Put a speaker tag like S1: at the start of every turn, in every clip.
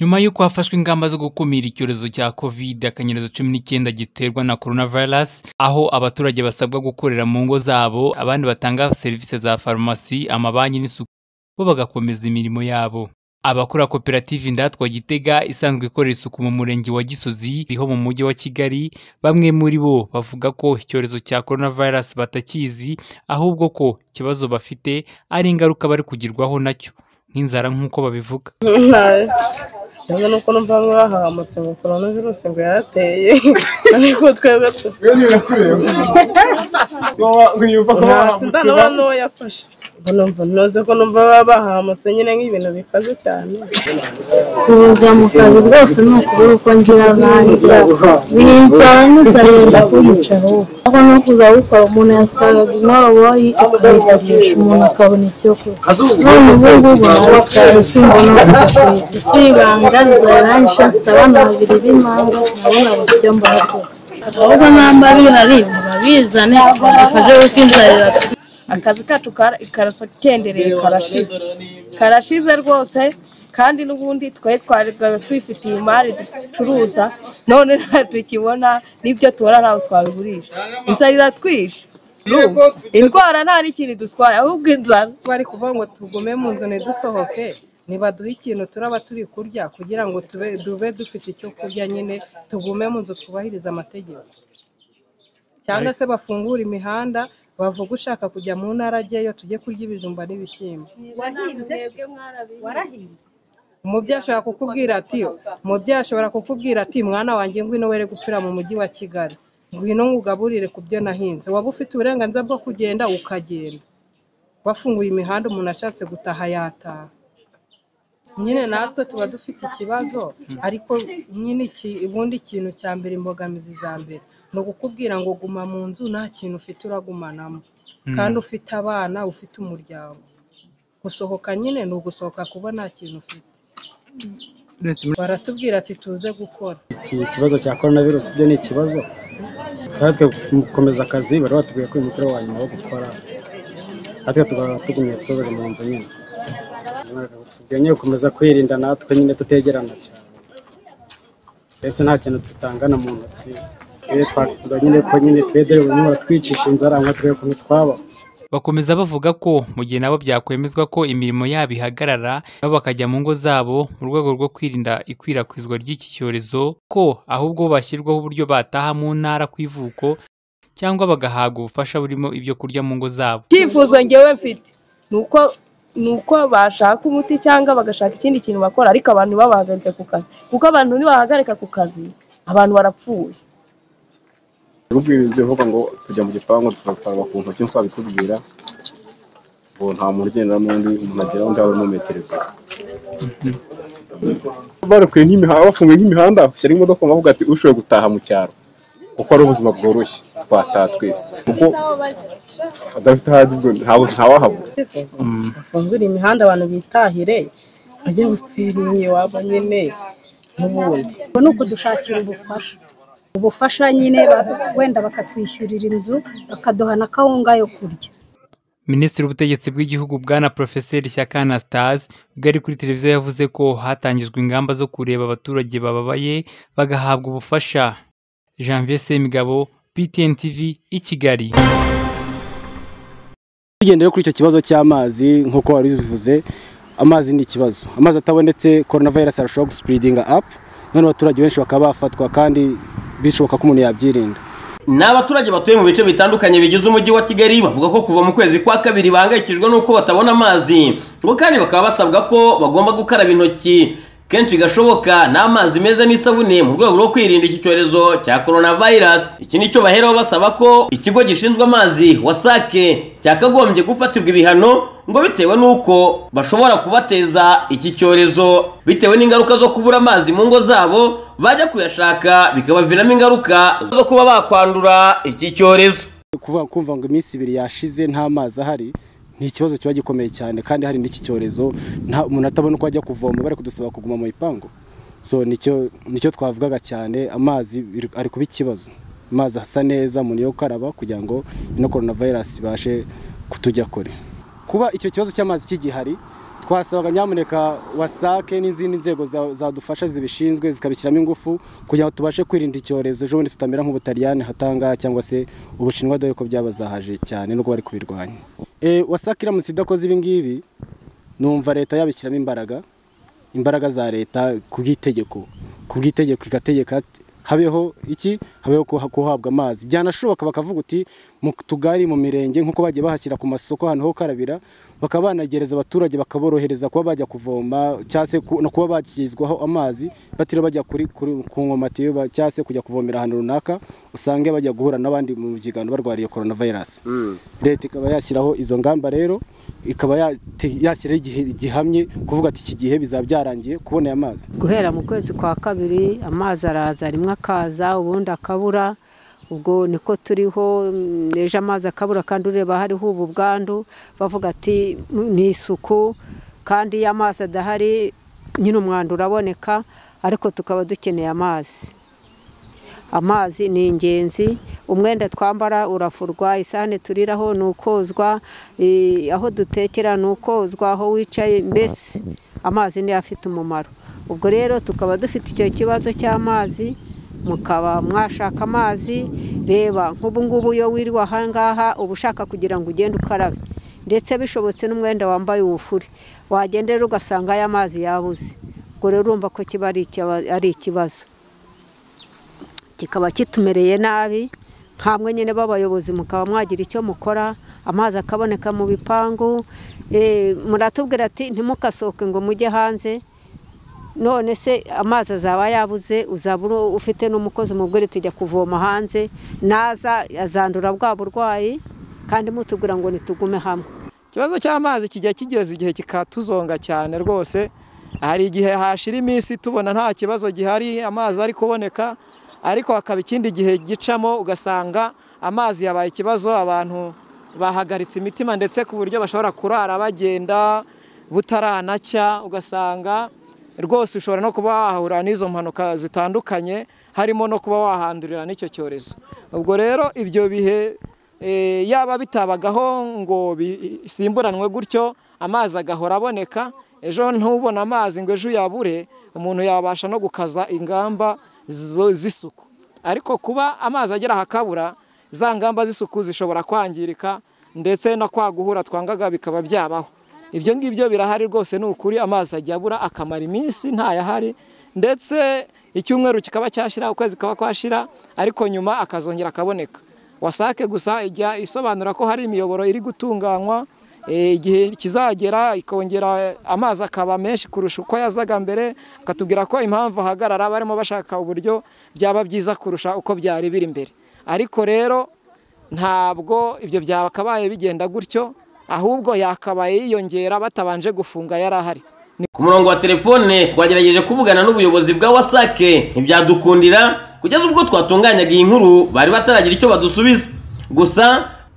S1: Nyuma y'uko hafashwe ingamba zo gukumira icyorezo cya kovide akanyerezo cumi n'icyenda giterwa na korona virusi, aho abaturage basabwa gukorera mu ngo zabo, abandi batanga serivisi za farumasi, amabanki n'isuku, bo bagakomeza imirimo yabo. Abakora koperative Indatwa Gitega isanzwe ikorera isuku mu murenge wa Gisozi riho mu mujyi wa Kigali, bamwe muri bo bavuga ko icyorezo cya korona virusi batakizi, ahubwo ko ikibazo bafite ari ingaruka bari kugirwaho nacyo, nk'inzara nk'uko babivuga.
S2: kimwe nuko numva bamwe bahahamutse ngo korona virusi ngo yarateye ariko twebwe sindanoba n'uwayafashe numva ntuze ko numva baba bahahamutse nyine nk'ibintu bikaze cyane
S3: kuza mu kazi rwose ni ukubura uko ngira abanza bicara n'ukarenda kuyicaho aho no kuza gukora umuntu yasitaraga inkoboyi ukayikoresha umuntu akabona icyo kurya none ubu ngubu arasitara simbona udufite si ibanga ryarangisha mfite abana babiri b'impanga nabona bafite icyo mbona rwose ahubwo namba bihari murabizane akaje gutindarira
S4: akazi kacu karakendereye karashize karashize rwose kandi n'ubundi twari twari twifitiye imari ducuruza none tukibona n'ibyo tubona ntabwo twabigurisha inzara iratwishe indwara nta n'ikintu dutwaye ahubwo inzara
S2: bari kuvuga ngo tugume mu nzu ntidusohoke ntibaduhe ikintu turaba turi kurya kugira ngo tube dufite icyo kurya nyine tugume mu nzu twubahirize amategeko cyangwa se bafungure imihanda bavuga ushaka kujya mu ntara ajyayo tujye kurya ibijumba n'ibishyimbo umubyeyi ashobora kukubwira ati umubyeyi ashobora kukubwira ati mwana wanjye ngwino were gupfira mu mujyi wa kigali ngwino ngugaburire ku byo nahinze waba ufite uburenganzira bwo kugenda ukagenda bafunguye imihanda umuntu ashatse gutaha yataha nyine natwe tuba dufite ikibazo ariko nyine ubundi ikintu cya mbere imbogamizi za mbere ni ukukubwira ngo guma mu nzu nta kintu ufite uragumanamo kandi ufite abana ufite umuryango gusohoka nyine ni ugusohoka kuba nta kintu ufite baratubwira ati tuze gukora
S5: ikibazo cya korona virusi byo ni ikibazo natwe gukomeza akazi bari batubwiye ko uyu munsi ari uwa nyuma wo gukora natwe tukaba tugumye tubere mu nzu nyine tugumye gukomeza kwirinda natwe nyine tutegerana cyane mbese nta kintu dutangana mu ntoki twakifuza nyine ko nyine twe dore buri twicisha inzara nka twe ukuntu twabaho
S1: Bakomeza bavuga ko mu gihe nabo byakwemezwa ko imirimo yabo ihagarara nabo bakajya mu ngo zabo mu rwego rwo kwirinda ikwirakwizwa ry'iki cyorezo ko ahubwo bashyirwaho uburyo bataha mu ntara ku ivuko cyangwa bagahabwa ubufasha burimo ibyo kurya mu ngo zabo
S4: icyifuzo ngewe mfite nuko nuko bashaka umuti cyangwa bagashaka ikindi kintu bakora ariko abantu ntibabahagarike ku kazi kuko abantu nibahagarika ku kazi abantu barapfuye
S6: ubwirinzi bivuga ngo tujya mu gipangu tugakaraba ku ntoki twabikubwira ngo nta muntu ugenda n'undi umuntu agera undi aba metero ebyiri barekuye nk'imihanda bafunguye nk'imihanda bashyira imodoka bavuga ati ushoboye gutaha mu cyaro kuko ari ubuzima bworoshye twataha twese kuko adafite ahajya ubwo ntawahabura
S2: bafungure imihanda abantu bitahire bajye gupfira iwabo nyine n'ubundi
S3: ni ukudushakira ubufasha ubufasha nyine wenda bakatwishyurira inzu bakaduha na kawunga yo kurya
S1: minisitiri w'ubutegetsi bw'igihugu bwana porofeseri shyaka anastase ubwo ari kuri televiziyo yavuze ko hatangijwe ingamba zo kureba abaturage bababaye bagahabwa ubufasha janvier semigabo ptn tv i kigali
S5: tugendere kuri icyo kibazo cy'amazi nk'uko wari ubivuze amazi ni ikibazo amazi atabonetse korona virusi arashobora gusipiridinga apu none abaturage benshi bakaba bafatwa kandi bishoboka ko umuntu yabyirinda
S7: ni abaturage batuye mu bice bitandukanye bigize umujyi wa kigali bavuga ko kuva mu kwezi kwa kabiri bahangayikishijwe n'uko batabona amazi ngo kandi bakaba basabwa ko bagomba gukaraba intoki kenshi gashoboka n'amazi meza n'isabune mu rwego rwo kwirinda iki cyorezo cya korona vayirasi iki ni cyo baheraho basaba ko ikigo gishinzwe amazi wasake cyakagombye gufatirwa ibihano ngo bitewe n'uko bashobora kubateza iki cyorezo bitewe n'ingaruka zo kubura amazi mu ngo zabo bajya kuyashaka bikabaviramo ingaruka zo kuba bakwandura iki cyorezo
S5: kuvuga kumva ngo iminsi ibiri yashize nta mazi ahari ni ikibazo kiba gikomeye cyane kandi hari n'iki cyorezo umuntu atabona uko ajya kuvoma bari kudusaba kuguma mu bipangu so nicyo twavugaga cyane amazi ari kuba ikibazo amazi asa neza umuntu yo gukaraba kugira ngo ino korona vayirasi ibashe kutujya kure kuba icyo kibazo cy'amazi kigihari twasaba nyamuneka wasake n'izindi nzego za- zadufasha zibishinzwe zikabishyiramo ingufu kugira ngo tubashe kwirinda icyorezo ejo bundi tutamera nk'ubutaliyani hatanga cyangwa se ubushinwa dore ko byabazahaje cyane nubwo bari kubirwanya Eh, wasake iramutse idakoze ibi ngibi numva leta yabishyiramo imbaraga imbaraga za leta ku bw'itegeko ku bw'itegeko igategeka ati, habeho iki habeho kuha- kuhabwa amazi byanashoboka bakavuga uti mu tugari mu mirenge nk'uko bagiye bahashyira ku masoko ahantu ho gukarabira bakaba banagereza abaturage bakaborohereza kuba bajya kuvoma cyangwa se ku- no kuba bakizwaho amazi batiriwe bajya kuri, kuri ku nkomatiyo ba- cyangwa se kujya kuvomera ahantu runaka usange bajya guhura n'abandi mu byigano barwariye korona vayirasi leta ikaba yashyiraho izo ngamba rero ikaba yati- yashyiraho igihe gihamye kuvuga ati iki gihe bizaba byarangiye kubona aya mazi
S8: guhera mu kwezi kwa kabiri amazi araza rimwe akaza ubundi akabura ubwo niko turiho mm, ejo amazi akabura kandi ureba hariho ubu bwandu bavuga ati ni isuku kandi iyo amazi adahari nyine umwanda uraboneka ariko tukaba dukeneye amazi amazi ni ingenzi umwenda twambara urafurwa isahane turiraho ni ukozwa eh, aho dutekera ni ukozwa aho wicaye mbese amazi niyo afite umumaro ubwo rero tukaba dufite icyo kibazo cy'amazi mukaba mwashaka amazi reba nk'ubu ngubu iyo wiriwe aha ngaha uba ushaka kugira ngo ugende ukarabe ndetse bishobotse n'umwenda wambaye uwufure wagenda rero ugasanga aya mazi yabuze ubwo rero urumva ko kiba ari ikiba- ari ikibazo kikaba kitumereye nabi nkamwe nyine b'abayobozi mukaba mwagira icyo mukora amazi akaboneka mu bipangu Eh, muratubwira ati ntimukasohoke ngo mujye hanze none se amazi azaba yabuze uzaba uri- ufite n'umukozi umubwira ati jya kuvoma hanze naza azandura bwa burwayi kandi mutubwira ngo ntitugume hamwe
S9: ikibazo cy'amazi kijya kigeze igihe kikatuzonga cyane rwose hari igihe hashira iminsi tubona nta kibazo gihari amazi ari kuboneka ariko hakaba ikindi gihe gicamo ugasanga amazi yabaye ikibazo abantu bahagaritse imitima ndetse ku buryo bashobora kurara bagenda butaranacya ugasanga rwose ushobora no kuba wahahurira n'izo mpanuka zitandukanye harimo no kuba wahandurira n'icyo cyorezo ubwo rero ibyo bihe Eh, yaba bitabagaho ngo bisimburanwe gutyo amazi agahora aboneka ejo ntubona amazi ngo ejo uyabure umuntu yabasha no gukaza ingamba zo- z'isuku ariko kuba amazi agera hakabura za ngamba z'isuku zishobora kwangirika ndetse no kwaguhura twangaga bikaba byabaho ibyo ngibyo birahari rwose ni ukuri amazi ajya abura akamara iminsi ntayahari ndetse icyumweru kikaba cyashira ukwezi kaba kwashira ariko nyuma akazongera akaboneka wasake gusa ijya isobanura ko hari imiyoboro iri gutunganywa eh, igihe kizagera ikongera amazi akaba menshi kurusha uko yazaga mbere akatubwira ko impamvu ahagarara barimo bashaka uburyo byaba byiza kurusha uko byari biri mbere ariko rero ntabwo ibyo byakabaye bigenda gutyo ahubwo yakabaye yiyongera batabanje gufunga yari ahari
S7: ku murongo wa telefone twagerageje kuvugana n'ubuyobozi bwa wasake ntibyadukundira kugeza ubwo twatunganyaga iyi nkuru bari bataragira icyo badusubiza gusa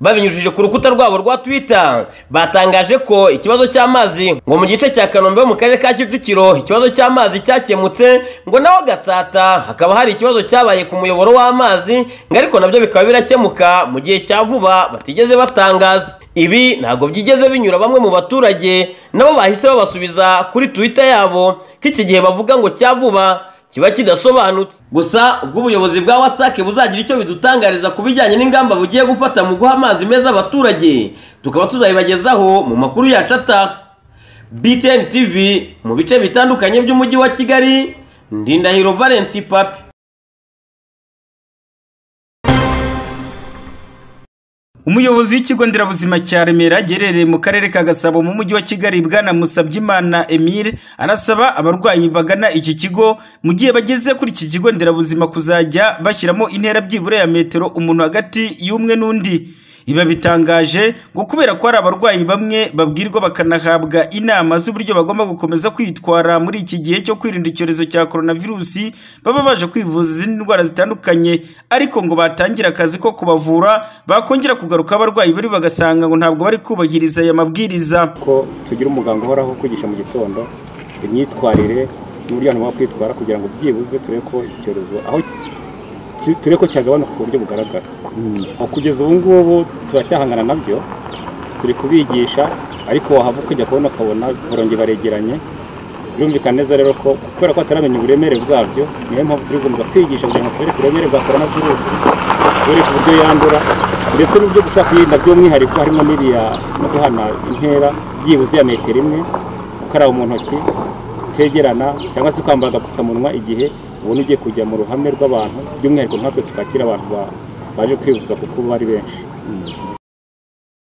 S7: babinyujije ku rukuta rwabo rwa twitter batangaje ko ikibazo cy'amazi ngo mu gice cya kanombe ho mu karere ka kicukiro ikibazo cy'amazi cyakemutse ngo naho gatsata hakaba hari ikibazo cyabaye ku muyoboro w'amazi ngo ariko nabyo bikaba birakemuka mu gihe cya vuba batigeze batangaza ibi ntabwo byigeze binyura bamwe mu baturage nabo bahise babasubiza kuri twitter yabo ko iki gihe bavuga ngo cya vuba kiba kidasobanutse gusa ubwo ubuyobozi bwa wasake buzagira icyo bidutangariza ku bijyanye n'ingamba bugiye gufata mu guha amazi meza abaturage tukaba tuzabibagezaho mu makuru yacu ataha btn tv mu bice bitandukanye by'umujyi wa kigali ndindahiro valence papi
S10: umuyobozi w'ikigo nderabuzima cya remera giherereye mu karere ka gasabo mu mujyi wa kigali bwana musabyimana emile arasaba abarwayi bagana iki kigo mu gihe bageze kuri iki kigo nderabuzima kuzajya bashyiramo intera byibura ya metero umuntu hagati y'umwe n'undi iba bitangaje ngo kubera ko hari abarwayi bamwe babwirwa bakanahabwa inama z'uburyo bagomba gukomeza kwitwara muri iki gihe cyo kwirinda icyorezo cya coronavirusi baba baje kwivuza izindi ndwara zitandukanye ariko ngo batangira akazi ko kubavura bakongera kugaruka abarwayi bari bagasanga ngo ntabwo bari kubahiriza aya mabwiriza
S6: ko tugira umuganga uhoraho kwigisha mu gitondo imyitwarire n'uburyo abantu bagomba kwitwara kugira ngo byibuze turebe ko iki cyorezo aho ki- turebe ko cyagabanuka ku buryo bugaragara aho kugeza ubu ngubu turacyahangana nabyo turi kubigisha
S11: ariko wahava ukajya kubona ukabona uburenge baregeranye birumvikana neza rero ko kubera ko bataramenya uburemere bwabyo niyo mpamvu turi gukomeza kwigisha kugira ngo tubereke uburemere bwa korona virusi tubereke uburyo yandura ndetse n'uburyo dushobora kuyirinda by'umwihariko harimo n'iriya no guhana intera byibuze ya metero imwe gukaraba mu ntoki kutegerana cyangwa se kwambara agapfukamunwa igihe ubona ugiye kujya mu ruhame rw'abantu by'umwihariko nkatwe twakira abantu ba- baje kwivuza kuko bari benshi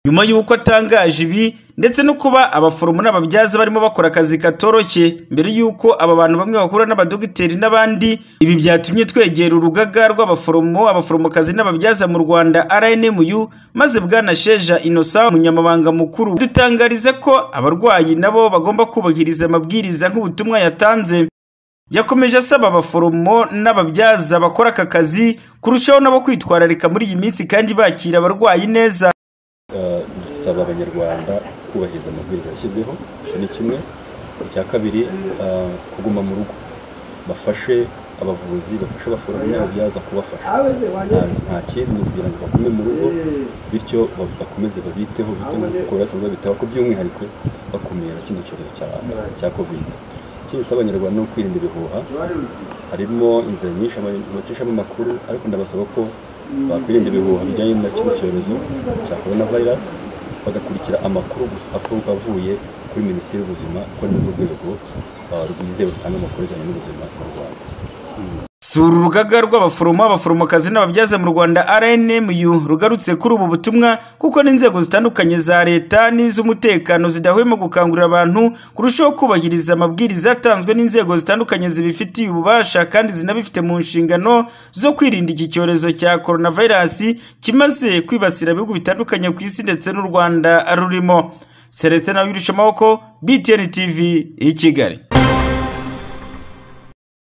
S10: nyuma y'uko atangaje ibi ndetse no kuba abaforomo n'ababyaza barimo bakora akazi katoroshye mbere y'uko aba bantu bamwe bahura n'abadogiteri n'abandi ibi byatumye twegera urugaga rw'abaforomo abaforomokazi n'ababyaza mu rwanda rnmu maze bwana sheja inosa umunyamabanga mukuru dutangariza ko abarwayi nabo bagomba kubahiriza amabwiriza nk'ubutumwa yatanze yakomeje asaba abaforomo n'ababyaza bakora aka kazi kurushaho nabo kwitwararika muri iyi minsi kandi bakira abarwayi neza
S12: Eh, dusaba abanyarwanda kubahiriza amabwiriza yashyizweho icyo ni kimwe icya kabiri eh, kuguma mu rugo bafashe abavuzi bafashe abaforomo n'ababyaza kubafasha Nta- nta kindi kugira ngo bagume mu rugo bityo ba- bakomeze babiteho biteho kuko basanzwe babitaho ko by'umwihariko bakumira kino cyorezo cya- cya kovide ikindi gisaba abanyarwanda ni ukwirinda ibihuha harimo inzira nyinshi abantu bacishamo amakuru ariko ndabasaba ko bakwirinda ibihuha bijyanye na kino cyorezo cya korona vayirasi bagakurikira amakuru gusa avu- avuye kuri minisiteri y'ubuzima ko ni rwo rwego ah, rwizewe rutanga amakuru ajyanye n'ubuzima mu rwanda
S10: sura urugaga rw'abaforomo abaforomokazi n'ababyaza mu rwanda rnmu rugarutse kuri ubu butumwa kuko n'inzego zitandukanye za leta n'iz'umutekano zidahwema gukangurira abantu kurushaho kubahiriza amabwiriza yatanzwe n'inzego zitandukanye zibifitiye ububasha kandi zinabifite mu nshingano zo kwirinda iki cyorezo cya koronavirasi kimaze kwibasira ibihugu bitandukanye ku isi ndetse n'u rwanda rurimo celestin nawe amaboko btn tv i kigali